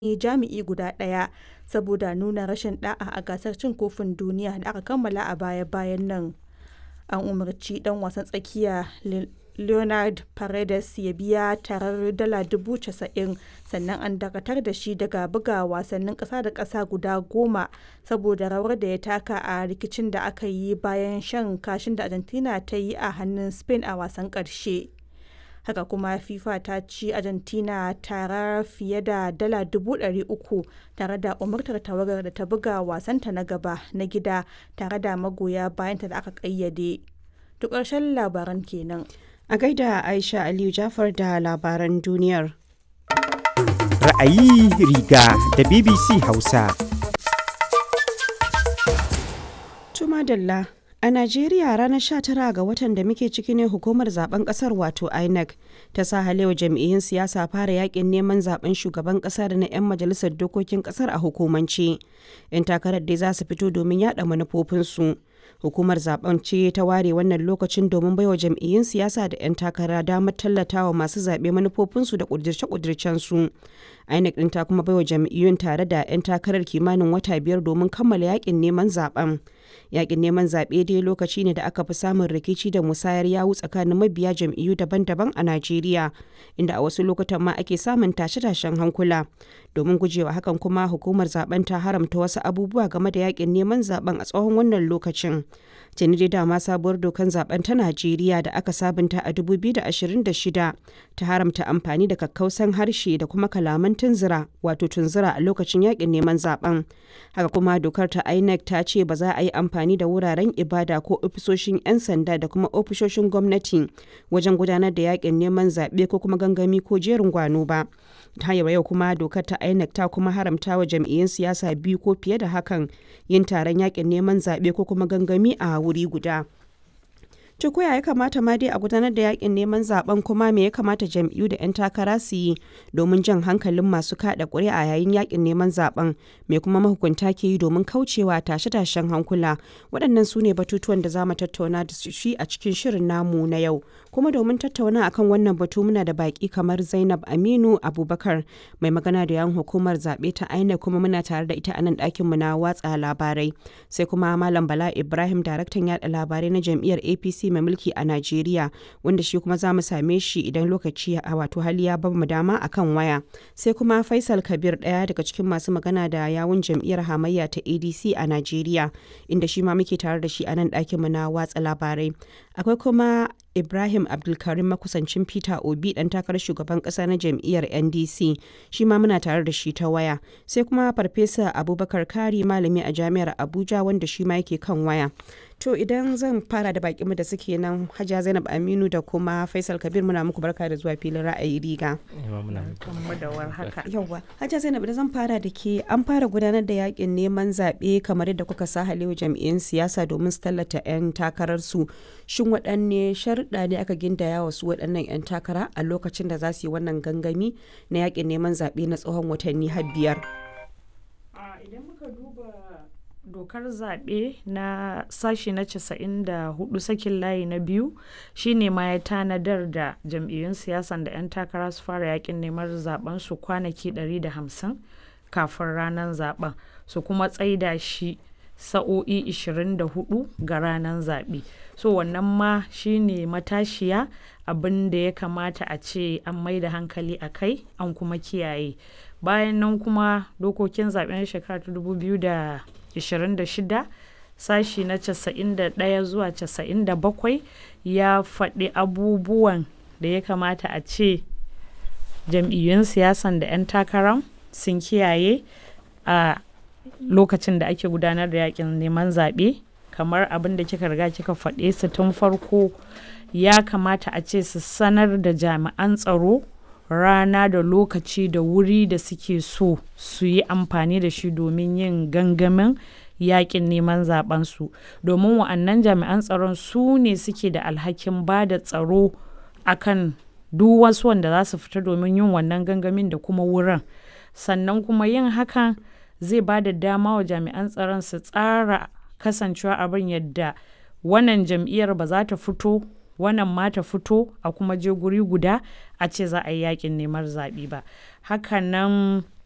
jami'i guda ɗaya saboda nuna rashin ɗa'a a gasar cin kofin duniya da aka kammala a baya-bayan nan. An umarci ɗan wasan tsakiya Leonard Paredes ya biya tarar dala 90,000 sannan an dakatar da shi daga buga wasannin ƙasa da ƙasa guda goma saboda rawar da ya taka a rikicin da aka yi bayan shan kashin da Argentina ta yi a hannun Spain a wasan ƙarshe. Haka kuma FIFA ta ci Argentina tara fiye da dala 300,000 tare da umartar tawagar da ta buga wasanta na gaba na gida tare da magoya bayanta da aka ƙayyade. To ƙarshen labaran kenan. A gaida Aisha Aliyu Jafar da labaran duniyar. Ra'ayi riga da BBC Hausa. Tuma Dalla. A Najeriya ranar 19 ga watan da muke ciki ne hukumar zaben kasar wato INEC ta sa halewa jam'iyyun siyasa fara yakin neman zaben shugaban kasa da na 'yan majalisar dokokin kasar a hukumance. 'Yan takarar dai za su fito domin yada manufofinsu. Hukumar zaben ce ta ware wannan lokacin domin baiwa jam'iyyun siyasa da 'yan takara damar tallatawa masu zaɓe manufofinsu da ƙudirce-ƙudircensu. INEC ɗin ta kuma baiwa jam'iyyun tare da 'yan takarar kimanin wata biyar domin kammala yakin neman zaben. Yakin neman zaɓe dai lokaci ne da aka fi samun rikici da musayar yawu tsakanin mabiya jam'iyyu daban-daban a Najeriya, inda a wasu lokutan ma ake samun tashe-tashen hankula. Domin gujewa hakan kuma hukumar zaben ta haramta wasu abubuwa game da yakin neman zaben a tsawon wannan lokacin. Tuni dai dama sabuwar dokan zaben ta Najeriya da aka sabunta a 2026 ta haramta amfani da kakkausan harshe da kuma kalaman tunzura wato tunzura a lokacin yakin neman zaben. Haka kuma dokar ta INEC ta ce ba za a yi amfani da wuraren ibada ko ofisoshin 'yan sanda da kuma ofisoshin gwamnati wajen gudanar da yakin neman zaɓe ko kuma gangami ko jerin gwano ba. ta yau kuma dokar ta INEC ta kuma haramta wa jam'iyyun siyasa biyu ko fiye da hakan yin taron yakin neman zaɓe ko kuma gangami a wuri guda. To koya ya kamata ma dai a gudanar da yakin neman zaben kuma me ya kamata jam'iyyu da 'yan takara su yi domin jan hankalin masu kada ƙuri'a yayin yakin neman zaben me kuma mahukunta ke yi domin kaucewa tashe-tashen hankula waɗannan su ne batutuwan da za mu tattauna da shi a cikin shirin namu na yau kuma domin tattauna akan wannan batu muna da baki kamar Zainab Aminu Abubakar mai magana da yan hukumar zaɓe ta INEC kuma muna tare da ita a nan ɗakin mu na watsa labarai sai kuma Malam Bala Ibrahim daraktan yaɗa labarai na jam'iyyar APC mai mulki a Najeriya wanda shi kuma za mu same shi idan lokaci a wato hali ya bamu dama akan waya. Sai kuma Faisal Kabir ɗaya daga cikin masu magana da yawun jam'iyyar hamayya ta ADC a Najeriya inda shi ma muke tare da shi a nan ɗakin mu na watsa labarai. Akwai kuma Ibrahim Abdulkarim makusancin Peter Obi dan takarar shugaban kasa na jam'iyyar NDC shi ma muna tare da shi ta waya. Sai kuma Farfesa Abubakar Kari malami a jami'ar Abuja wanda shi ma yake kan waya. To idan zan fara da bakinmu da suke nan Hajiya Zainab Aminu da kuma Faisal Kabir muna muku barka da zuwa filin ra'ayi riga. Yawwa. Hajiya Zainab idan zan fara da ke an fara gudanar da yakin neman zaɓe kamar yadda kuka sa halewa jam'iyyun siyasa domin su tallata 'yan takararsu. Shin waɗanne sharuɗa ne aka gindaya wa su waɗannan 'yan takara a lokacin da za su yi wannan gangami na yakin neman zaɓe na tsawon watanni har biyar? Idan muka duba dokar zaɓe na sashi na 94 sakin layi na biyu shine ma ya tanadar da jam'iyyun siyasan da 'yan takara su fara yakin neman zaben su kwanaki 150 kafin ranar zaben su kuma tsaida shi sa'o'i 24 ga ranar zaɓe so wannan ma shine matashiya abin da ya kamata a ce an mai da hankali a kai an kuma kiyaye bayan nan kuma dokokin zaɓen shekara 2026 sashi na 91 zuwa 97 ya faɗi abubuwan da ya kamata a ce jam'iyyun siyasan da 'yan takarar sun kiyaye a lokacin da ake gudanar da yakin neman zaɓe kamar abin da kika riga kika faɗe su tun farko ya kamata a ce su sanar da jami'an tsaro rana da lokaci da wuri da suke so su yi amfani da shi domin yin gangamin yakin neman zabensu domin wa'annan jami'an tsaron su ne suke da alhakin ba da tsaro akan duk wasu wanda za su fita domin yin wannan gangamin da kuma wurin sannan kuma yin hakan zai ba da dama wa jami'an tsaron su tsara kasancewa abin yadda wannan jam'iyyar ba za ta fito wannan ma ta fito a kuma je guri guda a ce za a yi yakin neman zaɓe ba hakanan